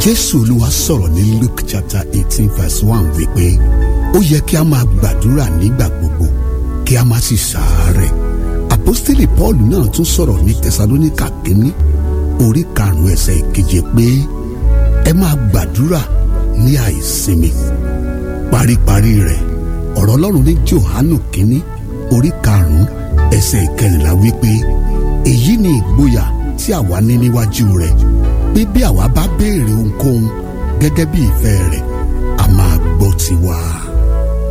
jésù olúwa sọ̀rọ̀ ní luke chapter eighteen verse one wípé ó yẹ kí a máa gbàdúrà nígbà gbogbo kí a má sì ṣàárẹ̀ àpọ́stélì paul náà tún sọ̀rọ̀ ní tẹsalóníkà kínní orí karùn-ún ẹsẹ̀ ìkeje pé ẹ máa gbàdúrà ní àìsinmi paríparí rẹ̀ ọ̀rọ̀ ọlọ́run ní johanu kínní orí karùn-ún ẹsẹ̀ ìkẹrìnlá wípé èyí ni ìgboyà tí àwa ní níwájú rẹ̀ pé bí àwa bá béèrè ohunkóhun gẹ́gẹ́ bí ìfẹ́ rẹ̀ a máa gbọ́ tiwa.